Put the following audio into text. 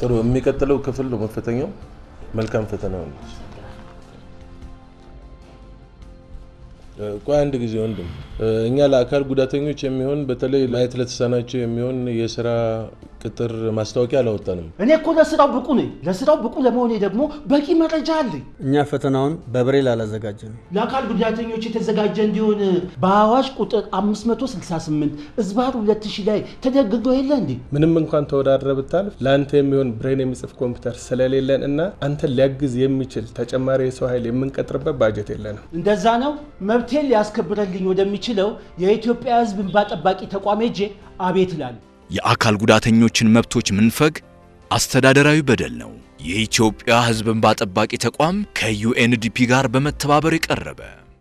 ጥሩ። የሚቀጥለው ክፍል ነው መፈተኛው። መልካም ፈተና ነው። ቆይ አንድ ጊዜ ወንድም፣ እኛ ለአካል ጉዳተኞች የሚሆን በተለይ ማየት ለተሳናቸው የሚሆን የስራ ቅጥር ማስታወቂያ አላወጣንም። እኔ እኮ ለስራው ብቁ ነኝ። ለስራው ብቁ ለመሆኔ ደግሞ በቂ መረጃ አለኝ። እኛ ፈተናውን በብሬል አላዘጋጀንም። ለአካል ጉዳተኞች የተዘጋጀ እንዲሆን በአዋጅ ቁጥር 568 እዝባር 2000 ላይ ተደግጎ የለ እንዴ? ምንም እንኳን ተወዳድረ ብታልፍ ለአንተ የሚሆን ብሬን የሚጽፍ ኮምፒውተር ስለሌለን እና አንተን ሊያግዝ የሚችል ተጨማሪ የሰው ኃይል የምንቀጥርበት ባጀት የለንም። እንደዛ ነው። መብቴን ሊያስከብረልኝ ወደሚችለው የኢትዮጵያ ሕዝብ እንባ ጠባቂ ተቋም ሄጄ አቤት እላለሁ። የአካል ጉዳተኞችን መብቶች መንፈግ አስተዳደራዊ በደል ነው። የኢትዮጵያ ሕዝብ እንባ ጠባቂ ተቋም ከዩኤንዲፒ ጋር በመተባበር የቀረበ